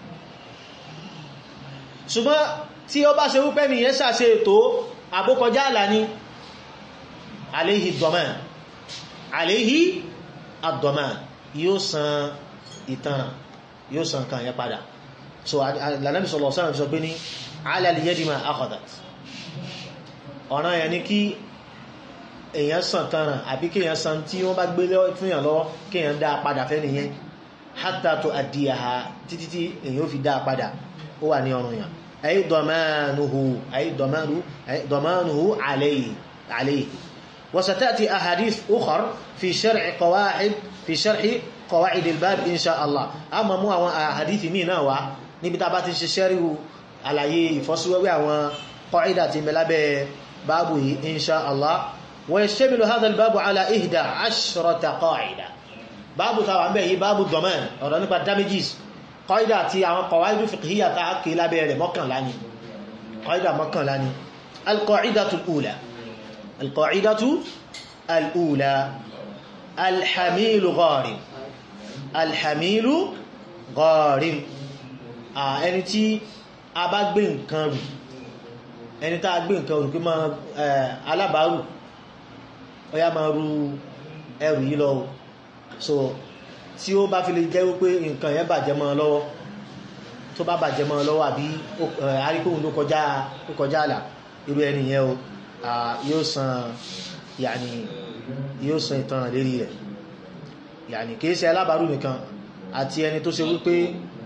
ṣùgbọ́n tí ó bá ṣe wípẹ́ nìyẹn ṣàṣe ètò àbókọjá àlà ní aléhì dọ̀mán aléhì àdọ̀mán yóò san ìtanràn yóò san kan yẹ padà so lànàbì sallallahu alaihi wasallam sọ pé ní alal yadi ma akhadat ọ̀ràn yẹn ni kí èèyàn san tanràn àbí kí èèyàn san tí wọ́n bá gbé fún yàn lọ́wọ́ kí èèyàn dá padà fẹ́ nìyẹn hatta tu'addiyaha títí tí èèyàn ó fi dá padà ó wà ní ọrùn yàn ay damanuhu ay damanu ay damanuhu alayhi alayhi wa satati ahadith ukhar fi shar'i qawaid fi shar'i qawaid al-bab insha Allah amma mú àwọn ahadith mi náà wá níbi tá bá ti ṣe sẹ́ríwù àlàyé ìfọ́síwẹ́wẹ́ àwọn qaida tí mẹ́lábẹ́ báàbù yìí insha Allah wa yashtamilu hadha al-babu ala ihda ashrata qaida báàbù tàwà mẹ́ yìí báàbù domain ọ̀rọ̀ nípa damages qaida tí àwọn qawaidu fiqhiyya ta kì lábẹ́ rẹ̀ mọ́kànlá ni qaida mọ́kànlá ni al-qa'idatu al-ula al-qa'idatu al-ula alhamilu gharim alhamilu gharim ẹni tí a bá gbé nǹkan rù ẹni tá a gbé nǹkan òrùn pé máa alábàárù ọya máa ru ẹrù yìí lọ so tí ó bá fi lè jẹ́ wípé nǹkan yẹn bàjẹ́ mọ́ lọ́wọ́ tó bá bàjẹ́ mọ́ lọ́wọ́ àbí àríkóhun ló kọjá ló kọjá àlà irú ẹni yẹn o yóò san yàní yóò san ìtàn lérí rẹ̀ yàní kìí ṣe alábàárù nìkan àti ẹni tó ṣe wípé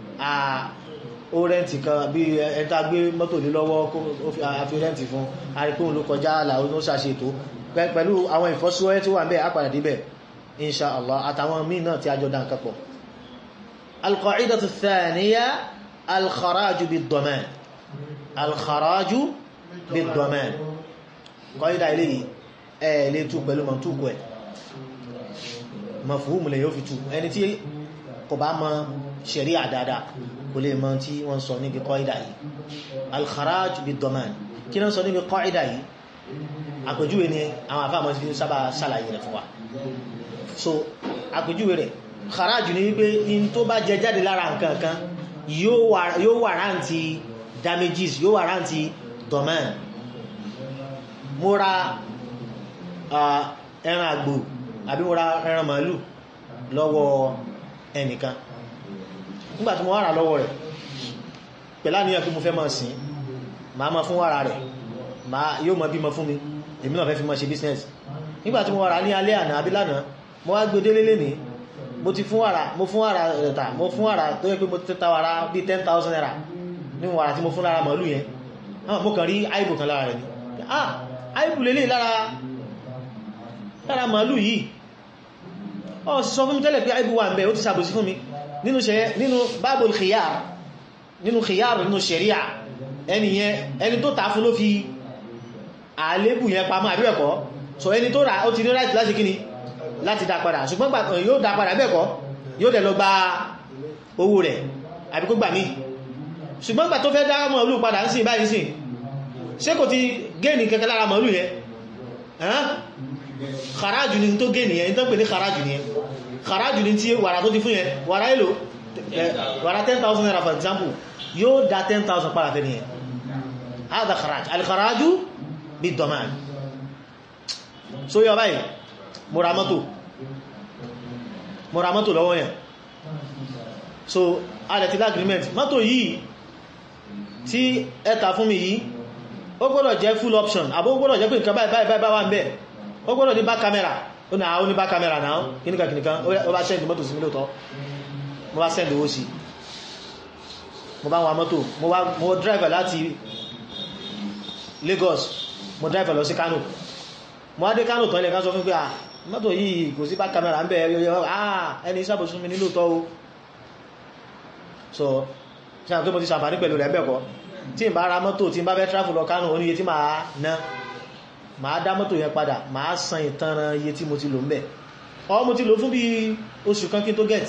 ó rẹ́ǹtì kan bí ẹni tá gbé mọ́tò lé lọ́wọ́ a fi rẹ́ǹtì fún àríkóhun ló kọjá àlà ó ṣàṣètò pẹ̀lú àwọn ìfọ́síwẹ́ tí wà ń bẹ̀ àpàdà díbẹ̀ insha Allah àtàwọn míì náà tí a jọ dá nǹkan pọ̀ alqa'idatu thaniya alkharaju bid-daman alkharaju bid-daman kọ́ídà ilé yìí ẹ̀ lè tú pẹ̀lú mọ̀túkù ẹ̀ mafhumu lè yóò fi tú ẹni tí kò bá mọ̀ ṣẹ̀ríà dáadáa kò lè mọ̀ tí wọ́n sọ níbi kọ́ídà yìí alkharaju bid-daman kí náà sọ níbi kọ́ídà yìí àpèjúwe ni àwọn àfáàmọ́ sí sábà sàlàyé rẹ̀ fún wa so àpèjúwe rẹ̀ kharaju ní wípé in tó bá jẹ jáde lára nǹkan kan yóò wà rántí damages yóò wà rántí domain mo ra ẹran àgbò àbí mo ra ẹran màálù lọ́wọ́ ẹnìkan nígbàtí mo wá rà lọ́wọ́ rẹ̀ pẹ̀lá níyàn pé mo fẹ́ máa sìn máa ma fún wàrà rẹ̀ yóò mọ bímọ fún mi èmi náà fẹ́ fi mọ́ ṣe business nígbàtí mo wàrà ní alẹ́ àná àbí lánàá mo wá gbé délé lẹ́ni mo ti fún wàrà mo fún wàrà ẹ̀ta mo fún wàrà tó yẹ pé mo ti ta wàrà bí 10,000 naira ní wàrà tí mo fún lára màálù yẹn mo kàn rí àìbù kan lára rẹ̀ ni ah àìbù lélẹ̀ lára lára màálù yìí ọ sọ fún mi tẹ́lẹ̀ pé àìbù wà ń bẹ ó ti sàbòsí fún mi nínú bábùl khiyar nínú khiyar nínú sharia ẹni yẹn ẹni tó tà fún ló fi àlébù yẹn pamọ́ àbí ẹ̀kọ́ so ẹni tó rà ó ti ní right láti kíni láti dá padà ṣùgbọ́n gbà yóò dá padà bẹ́ẹ̀kọ́ yóò dẹ̀ lọ gba owó rẹ̀ àbí kó gbà mí ṣùgbọ́n gbà tó fẹ́ dá màálù padà ń sìn báyìí sìn ṣé kò ti gẹ́ẹ̀nì kẹ́kẹ́ lára màálù yẹn kharaju ni tó gẹ́ẹ̀nì yẹn tó pè ní kharaju ni yẹn kharaju ni tí wàrà tó ti fún yẹn wàrà èlò wàrà 10,000 naira for example yóò dá 10,000 padà fẹ́ ni yẹn hada kharaj al-kharaju bid-daman so yọ báyìí mo ra mọ́tò mo ra mọ́tò lọ́wọ́ yẹn so adẹ̀tí agreement mọ́tò yìí tí ẹta fún mi yìí ó gbọ́dọ̀ jẹ́ full option àbó gbọ́dọ̀ jẹ́ pé nǹkan báyìí báyìí báyìí wà ń bẹ̀ ó gbọ́dọ̀ ní back camera ó ní àwọn ní back camera náà kíníkà kíníkà ó bá send mọ́tò sí mi lóòtọ́ mo bá send owó sí mo bá wa mọ́tò mo driver láti Lagos mo driver lọ sí Kano mo wá dé Kano tán ilẹ̀ ká sọ fún pé ah mọ́tò yìí kò sí back camera ń bẹ̀ ẹni sábòsí mi nílò tọ́ o so ṣe àwọn tó mo ti sàǹfàní pẹ̀lú rẹ̀ bẹ́ẹ̀kọ́ tí n bá ra mọ́tò tí n bá fẹ́ tráfù lọ Kánò oníye tí máa ná máa dá mọ́tò yẹn padà máa san ìtanràn iye tí mo ti lò ń bẹ̀ ọ mo ti lò fún bí oṣù kan kí n tó get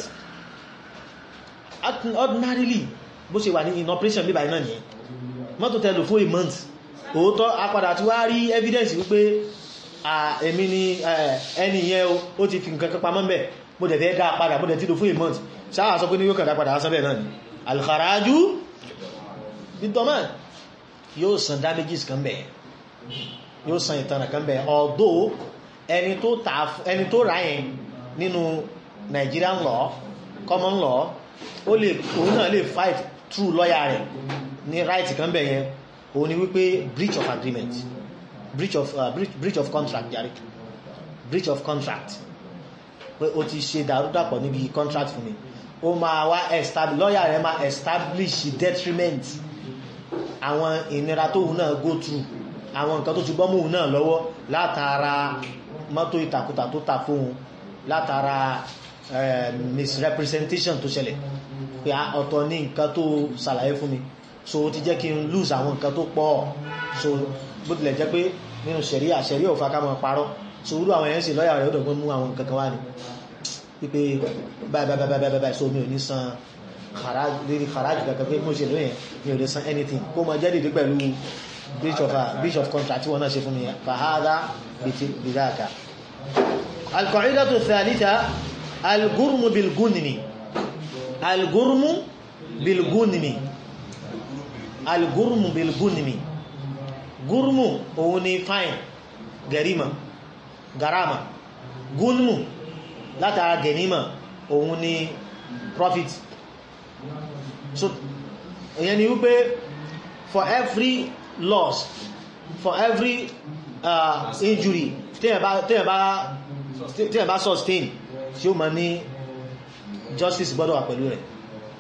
ordinarily bó ṣe wà ní in operation bíbá iná nìyẹn mọ́tò tẹ lò fún a month òótọ́ apadà tí wá rí evidence wípé èmi ni ẹni yẹn ó ti fi nǹkan kan pamọ́ bẹ̀ mo dẹ̀ fẹ́ dá padà mo dẹ̀ ti lò fún a month sáà sọ pé ní yóò kàn dá padà á sánbẹ̀ náà ni alkharaju bid-daman yóò san damages kan bẹ̀ yóò san ìtanà kan bẹ̀ although ẹni tó ta ẹni tó ra yẹn nínú Nigerian law common law ó lè òun náà lè fight through lawyer rẹ̀ ní right kan bẹ̀ yẹn òun ni wípé breach of agreement breach of uh, breach, breach of contract jàre breach of contract pé o ti ṣe dàrúdàpọ̀ níbi contract fún mi ó máa wá establish lawyer rẹ̀ máa establish detriment àwọn ìnira tó hùn náà go through àwọn nǹkan tó ti bọ́ mọ́hùn náà lọ́wọ́ látara mọ́tò ìtàkùtà tó ta fóhun látara misrepresentation tó ṣẹlẹ̀ pé ọ̀tọ̀ ní nǹkan tó ṣàlàyé fún mi so ó ti jẹ́ kí n lose àwọn nǹkan tó pọ̀ so bó tilẹ̀ jẹ́ pé nínú ṣẹ̀ríà ṣẹ̀ríà ò fa ká máa parọ́ so irú àwọn èèyàn sì lọ́yà rẹ̀ ó dọ̀gbọ́n mú àwọn nǹkan kan wá ní wípé báyìí báyìí báyìí báyìí so mi ò ní san lérí kharaj kankan pé mo ṣe lóyìn mi ò lè san anything kó mọ jẹ́ dìde pẹ̀lú breach of breach of contract tí wọ́n náà ṣe fún mi fàhádà bìdáàkà alqaidatu thalitha algurmu bilgunmi algurmu bilgunmi algurmu bilgunmi gúrùmù òun ni fine gẹ̀rímà garama gúnmù látara gẹ̀nímà òun ni profit so ìyẹn ni wípé for every loss for every uh, injury téèyàn bá téèyàn bá téèyàn bá sustain tí ó ma ní justice gbọ́dọ̀ wà pẹ̀lú rẹ̀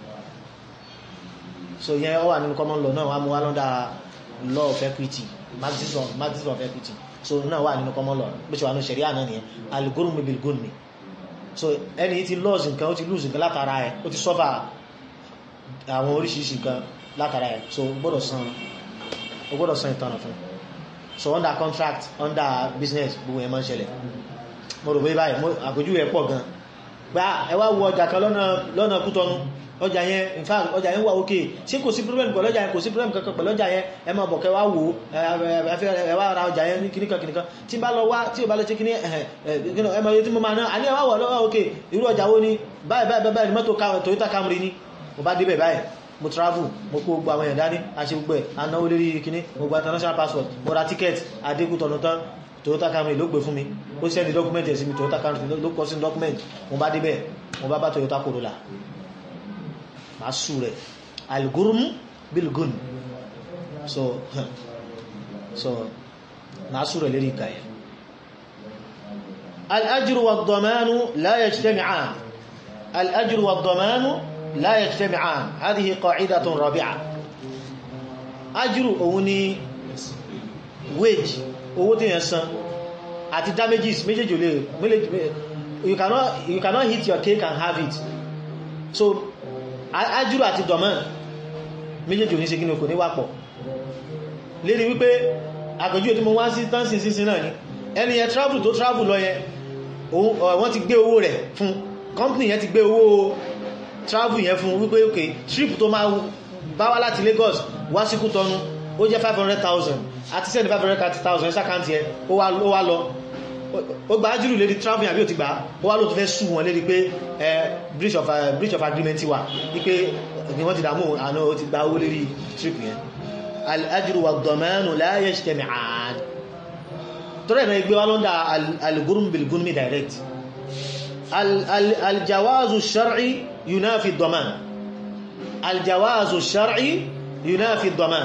so yẹn ó wà nínú common law náà wà mú wá lọ́dà law of equity maximum of, maximum of equity so náà wà nínú common law bó ṣe wà ní ṣẹ̀ríà náà nìyẹn al-ghurmu bil-ghurmi so ẹni tí lose nǹkan ó ti lose nǹkan látara ẹ̀ ó ti suffer àwọn oríṣiríṣi nǹkan látara ẹ̀ so ó gbọ́dọ̀ san ó gbọ́dọ̀ san ìtanà fún so under contract under business gbogbo ẹ̀ máa ń ṣẹlẹ̀ mo rò pé báyìí àpèjú ẹ̀ pọ̀ gan gbá ẹ wá wo ọjà kan lọ́nà kútọ́nu ọjà yẹn in fact ọjà yẹn wà òkè ṣé kò sí problem pẹ̀lú ọjà yẹn kò sí problem kankan pẹ̀lú ọjà yẹn ẹ máa bọ̀ kẹ́ wá wò ẹ wá ra ọjà yẹn ní kìnnìkan kìnnìkan tí n bá lọ wá tí o bá lọ ṣe kìnnì ẹ máa yẹ tí mo máa ná àní ẹ wá wọ̀ lọ́wọ́ òkè irú ọjà wo ni báyìí báyìí báyìí mọ́tò Toyota Camry ni mo bá débẹ̀ báyìí mo travel mo kó gbogbo àwọn èèyàn dání àṣẹ gbogbo ẹ̀ anáwó lérí kìnnì mo gba international passport mo ra ticket adékútọ̀nù tán Toyota Camry ló gbé fún mi ó sẹ́ni document ẹ̀ sí mi Toyota Camry ló kọ sí document mo bá débẹ̀ mo bá bá Toyota Corolla máa sú rẹ̀ al-ghurm bil-ghurm so so máa sú rẹ̀ lérí ìkà yẹn al-ajru wad-damanu la yajtami'an al-ajru wad-damanu la yajtami'an hadhihi qa'idatun rabi'a ajru òun ni wage owó tí yẹn san àti damages méjèèjì olè you cannot you cannot hit your cake and have it so ajúrò àti dọ̀mọ́ méjèèjì òní ṣe kí ní kò ní wápọ̀ lérí wípé àgbẹ̀jú tí mo wá sí tánsì sínsìn náà ni ẹni yẹn travel tó travel lọ yẹn wọ́n ti gbé owó rẹ̀ fún company yẹn ti gbé owó travel yẹn fún wípé ok trip tó máa bá wá láti Lagos wá sí Kútọ́nù ó jẹ́ 500,000 àti sẹ́ni 530,000 ṣàkántì ẹ ó wá lọ ó gba ájúrù lérí travel àbí ò ti gbà ó wá ló tó fẹ́ sú wọn lérí pé breach of breach of agreement wà wípé ni wọ́n ti dàmú àná ó ti gba owó lérí trip yẹn al-ajru wa ad-damanu la yajtami'an torí ẹ̀nà ìgbé wa lọ́ndà al-ghurm bil-ghurmi direct al-jawazu ash-shar'i yunafi ad-daman al-jawazu ash-shar'i yunafi ad-daman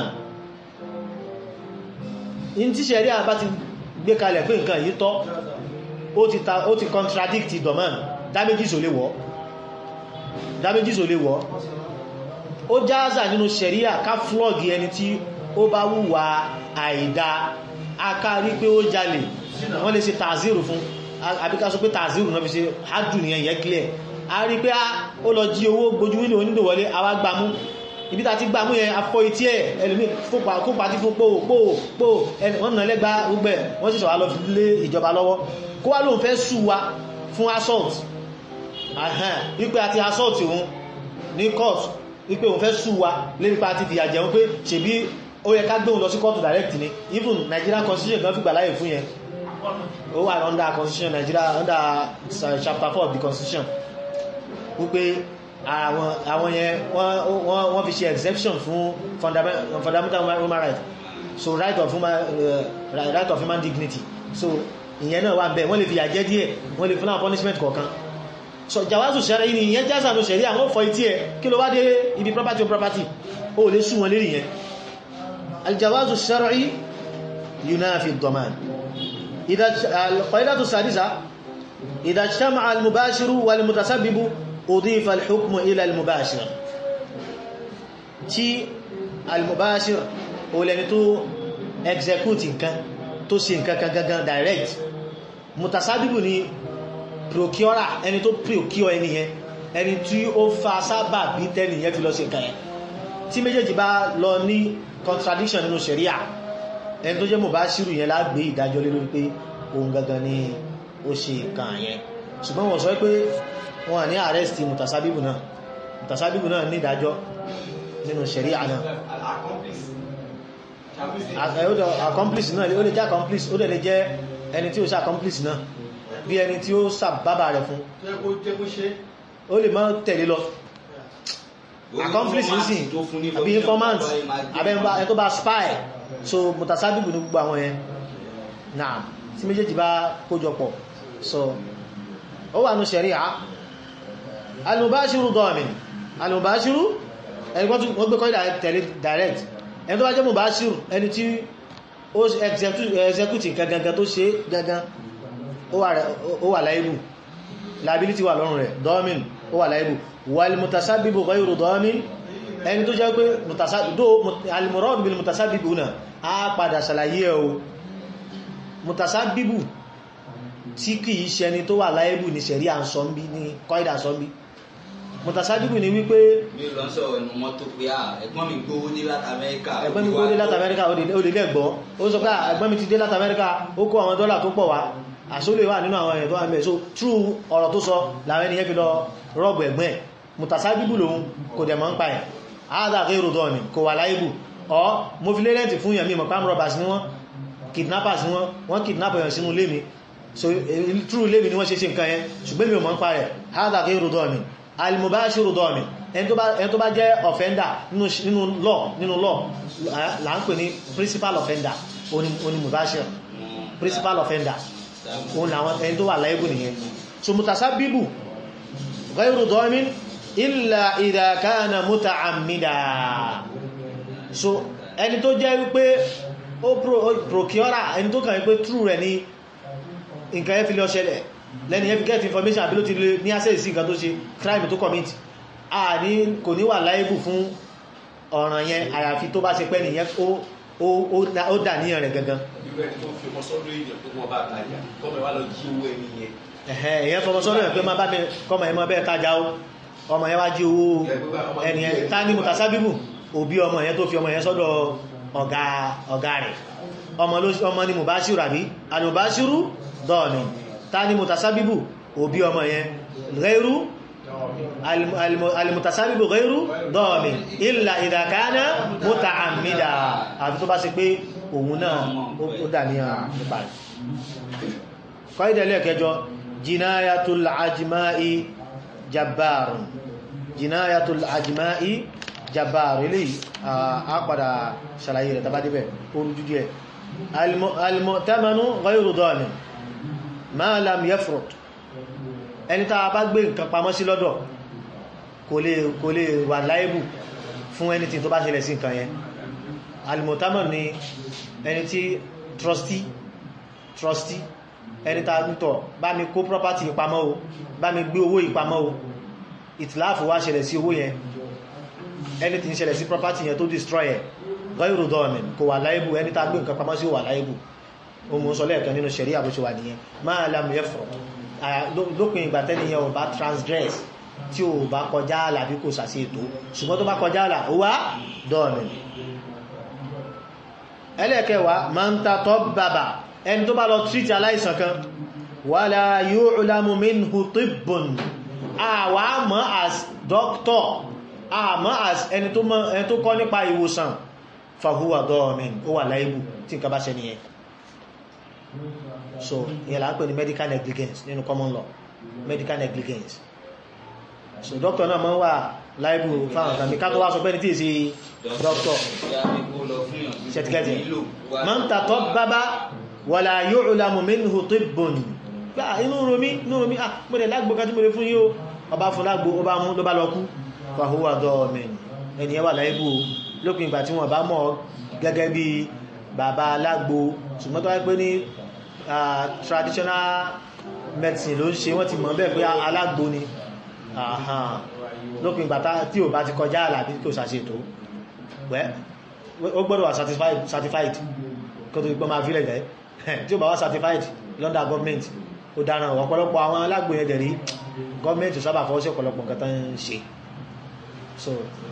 in ti ṣẹ̀rí àbá ti gbé kalẹ̀ pé nǹkan yìí tọ́ ó ti contradict domain damages ò lè wọ́ damages ò lè wọ́ ó jáázà nínú ṣẹ̀ríà ká flog ẹni tí ó bá wùwà àìdá akárí pé ó jalè wọ́n lè ṣe tàzírù fún àbíká sọ pé tàzírù náà fi ṣe hádùn nìyẹn yẹ clear a rí pé ó lọ jí owó gbojú wílò onídò wọlé àwa gbámú ibi tá ti gbámú yẹn afọ etí ẹ̀ ẹlòmí kópa tí fún pòó pòó pòó wọ́n nà lẹ́gbá gbogbo ẹ̀ wọ́n sì sọ̀wá lọ fi lé ìjọba lọ́wọ́ kó wá lóun fẹ́ sù wa fún assault wípé àti assault òun ní court wípé òun fẹ́ sù wa lérípa àti fìyà jẹun pé ṣèbí ó yẹ ká gbóhun lọ sí court direct ni even Nigerian constitution gan fìgbà láyè fún yẹn ó wà under constitution Nigeria under chapter 4 of the constitution wípé àwọn yẹn wọ́n fi ṣe exception fún fundamental human rights so right of human, uh, right of human dignity so ìyẹn náà wà bẹ́ẹ̀ wọ́n lè fi àjẹ́ díẹ̀ wọ́n lè fún àwọn punishment kọ̀ọ̀kan so jawazu ṣẹ́rẹ́ yìí ìyẹn jásà ló ṣẹ̀rí àwọn fọ etí ẹ̀ kí ló wá dé ibi property of property ó lè sú wọn lérí yẹn aljawazu ṣẹ́rẹ́ yunafi ad-daman al-qaidatu as-sadisa idha ijtama'a al-mubashiru wal-mutasabbibu udifa al-hukmu ila al-mubashir tí al-mubashir ó lẹ́ni tó execute nǹkan tó ṣe nǹkan kan gangan direct mutasabibu ni procurer ẹni tó procure ẹni yẹn ẹni tí ó fa sábà bí tẹ́ni yẹn fi lọ ṣe nǹkan yẹn tí méjèèjì bá lọ ní contradiction nínú sharia ẹni tó jẹ́ mubashiru yẹn lágbé ìdájọ́ lé lórí pé òun gangan ni ó ṣe nǹkan yẹn ṣùgbọ́n wọ́n sọ pé wọ́n ní arrest mutasabibu náà mutasabibu náà ní ìdájọ́ nínú sharia náà accomplice náà ó lè jẹ́ accomplice ó lè jẹ́ ẹni tí ó ṣe accomplice náà bí ẹni tí ó sàbábà rẹ̀ fún ó lè máa tẹ̀lé lọ accomplice nísìn àbí informant àbẹ́mbà ẹ̀ tó bá spy so mutasabibu ní gbogbo àwọn yẹn náà tí méjèèjì bá kójọpọ̀ so ó wà ní ṣẹ̀ríà al-mubashiru damin al-mubashiru ẹni wọ́n gbé kọ́ tẹ̀lé direct ẹni tó bá jẹ́ mubashiru ẹni tí ó execute nǹkan gangan tó ṣe gangan ó wà láìbù liability wà lọ́rùn rẹ̀ damin ó wà láìbù wal mutasabibu ghayru damin ẹni tó jẹ́ pé al-murad bil mutasabibu náà á padà ṣàlàyé ẹ̀ o mutasabibu tí kìí ṣe ẹni tó wà láìbù ní ṣẹ̀rí à ń sọ bí ní kọ́ìdà sọ bí mutasabibu ni wípé mi lọ sọ̀rọ̀ ẹnu mọ́tò pé à ẹ̀gbọ́n mi gbówó dé láti amẹ́ríkà ẹ̀gbọ́n mi gbówó dé láti amẹ́ríkà ó lè lẹ́gbọ́ ó sọ pé ẹ̀gbọ́n mi ti dé láti amẹ́ríkà ó kó àwọn dọ́là tó pọ̀ wá àṣólè wà nínú àwọn èèyàn tó wà mẹ́ so true ọ̀rọ̀ tó sọ làwọn ènìyàn fi lọ rọ́ọ̀bù ẹ̀gbọ́n ẹ̀ mutasabibu lòun kò dẹ̀ mọ́ ń pa ẹ̀ áàdà ghayru dọ́ọ̀nì kò wà láìbù ọ́ mo fi lérẹ́ntì fún yẹn mi mọ̀ pàm robbers ni wọ́n kidnappers ni wọ́n wọ́n kidnap èèyàn sínú ilé mi so true ilé mi ni wọ́n ṣe ṣe nǹkan yẹn ṣùgbọ́n mi ò mọ̀ ń pa rẹ̀ áàdà ghayru dọ́ọ̀nì al-mubashiru dọ́ọ̀nì ẹni tó bá jẹ́ offender nínú law nínú law là ń pè ní principal offender oní mubashir principal offender òun làwọn ẹni tó wà láìbù nìyẹn so mutasabibu ghayru dọ́ọ̀nì illa idha kana muta'ammida so ẹni tó jẹ́ wípé ó procura ẹni tó kàn wípé true rẹ̀ ní nǹkan ẹ́ fi lọ ṣẹlẹ̀ lẹ́ni ẹ́ fi get information àbí ló ti lè ní access sí nǹkan tó ṣe crime tó commit a ní kò ní wà liable fún ọ̀ràn yẹn àyàfi tó bá ṣe pẹ́ nìyẹn ó dà níyàn rẹ̀ gangan ẹ̀yẹn fọmọ sọ́dọ̀ ẹ̀ pé má bá mi kọmọ ẹ̀mọ́ bẹ́ẹ̀ tajà ó ọmọ yẹn wá jí owó ẹni ẹ̀ tá ní mutasabibu òbí ọmọ yẹn tó fi ọmọ yẹn sọ́dọ̀ ọ̀gá rẹ̀ ọmọ ni mubashiru àbí alubashiru dọ́ọ̀nì tá ní mutasabibu òbí ọmọ yẹn ghayru almutasabibu ghayru dọ́ọ̀nì illa idha kana muta'ammida àfi tó bá ṣe pé òun náà ó dà ní nípa rẹ̀ kọ́ ìdẹ̀lẹ́ kẹjọ jinayatul ajma'i jabbarun jinayatul ajma'i jabbarun ilé a padà ṣàlàyé rẹ̀ tàbá débẹ̀ orújú díẹ̀ al-mu'tamanu ghayru dhamin ma lam yafrut ẹni tàà bá gbé nǹkan pamọ́ sí lọ́dọ̀ kò lè wà láìbù fún ẹni tí tó bá ṣẹlẹ̀ sí nǹkan yẹn al-mu'tamanu ni ẹni tí trustee trustee ẹni tàà nítọ̀ bá mi kó property ìpamọ́ o bá mi gbé owó ìpamọ́ o ìtìláàfù wá ṣẹlẹ̀ sí owó yẹn ẹni tí ń ṣẹlẹ̀ sí property yẹn tó destroy ẹ̀ gọ́ìrò dọ́ọ̀mìn kò wà láìbù ẹni tàà gbé nǹkan pamọ́ sí wà láìbù o mú sọ lẹ́ẹ̀kan nínú ṣẹ̀rí àbúṣe wà nìyẹn máa lam yafrut lópin ìgbà tẹ́niyàn ò bá transgress tí ò bá kọjá àlà bí kò sàṣe ètò ṣùgbọ́n tó bá kọjá àlà ó wá dọ́ọ̀mìn ẹlẹ́ẹ̀kẹwàá máa ń ta tọ́ bàbà ẹni tó bá lọ tríti aláìsàn kan wala yu'lamu minhu tibbun àwa mọ̀ as doctor àmọ́ as ẹni tó kọ́ nípa ìwòsàn fahuwa dọ́ọ̀mìn ó wà láìbù tí nǹkan bá ṣe nìyẹn so ìyẹn là ń pè ní medical negligence nínú common law medical negligence so doctor náà máa ń wà láìbù fáwọn tàbí ká tó wá sọ pé ní tí èsì doctor ṣẹtikẹ́tì man tatabbaba wàlá yu'lamu minhu tibbun gbá inú romi inú romi ah mọ́lẹ̀ lágbó ká tí mo lè fún yíó ọba fún lágbó ọba mú ló bá lọ kú fahuwa dọ́ọ̀mìn ẹni ẹwà láìbù lópin ìgbà tí wọ́n bá mọ̀ gẹ́gẹ́ bí bàbá alágbó ṣùgbọ́n tó wáyé pé ní traditional medicine ló ń ṣe wọ́n ti mọ̀ bẹ́ẹ̀ pé alágbó ni lópin ìgbà tí ò bá ti kọjá àlàbí kò ṣàṣètò ó gbọ́dọ̀ wà certified kó tó gbọ́n máa fílẹ̀ jẹ́ tí ó bá wá certified London government ó dára ọ̀pọ̀lọpọ̀ àwọn alágbó yẹn dẹ̀rí gọ́ọ̀mẹ́ntì sábà fọwọ́ sí ọ̀pọ̀lọpọ̀ nǹkan tán ń ṣe so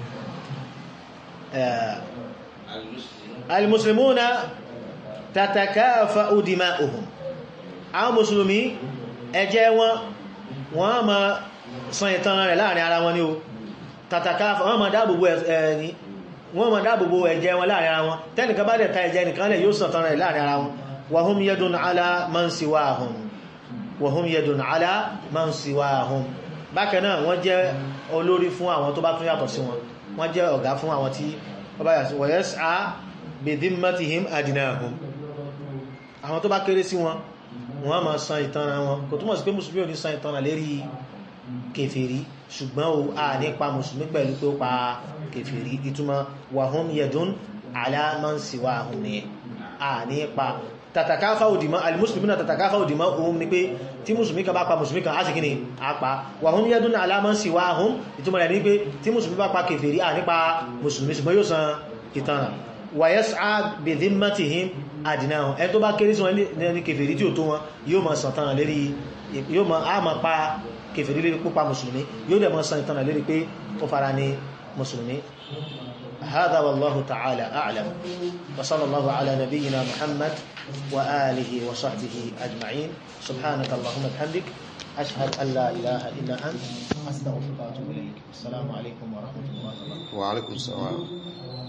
al-muslimuna tatakafa'u dima'uhum àwọn mùsùlùmí ẹ̀jẹ̀ wọn wọ́n ma san ìtàn rẹ̀ láàrin ara wọn ni o tatakafa wọ́n ma dáàbòbò ẹni wọ́n ma dáàbòbò ẹ̀jẹ̀ wọn láàrin ara wọn tẹ́nìkan bá dẹ̀ ta ẹ̀jẹ̀ nìkan lẹ̀ yóò san ìtàn rẹ̀ láàrin ara wọn wa hum yadun ala man siwahum wa hum yadun ala man siwahum bákan náà wọ́n jẹ́ olórí fún àwọn tó bá tún yàtọ̀ sí wọn wọ́n jẹ́ ọ̀gá fún àwọn tí wọ́n bá yàtọ̀ sí wọ́n yas'a bi dhimmatihim adnahum àwọn tó bá kéré sí wọn wọ́n máa san ìtanràn wọn kò túmọ̀ sí pé mùsùlùmí ò ní san ìtanràn lérí kèfèrí ṣùgbọ́n o a nípa mùsùlùmí pẹ̀lú pé ó pa kèfèrí ìtumọ̀ wahum yadun ala man siwahum ni a nípa tàtàkáfà òdìmọ́ alìmùsùlùmí náà tàtàkáfà òdìmọ́ ohun ni pé tí mùsùlùmí kan bá pa mùsùlùmí kan á sì kí ni a pa wahum yadun ala man siwahum ìtumọ̀ rẹ̀ ní pé tí mùsùlùmí bá pa kèfèrí a nípa mùsùlùmí ṣùgbọ́n yóò san ìtanràn wa yas'a bi dhimmatihim adnahum ẹ tó bá kéré sí wọn ní kèfèrí tí ó tó wọn yóò máa san ìtanràn lérí yóò máa á máa pa kèfèrí lérí pípa mùsùlùmí yóò dẹ̀ máa san ìtanràn lérí pé ó fara ní mùsùlùmí هذا والله تعالى أعلم وصلى الله على نبينا محمد وآله وصحبه أجمعين سبحانك اللهم بحمدك أشهد أن لا إله إلا أنت أستغفرك وأتوب إليك السلام عليكم ورحمة الله وبركاته وعليكم السلام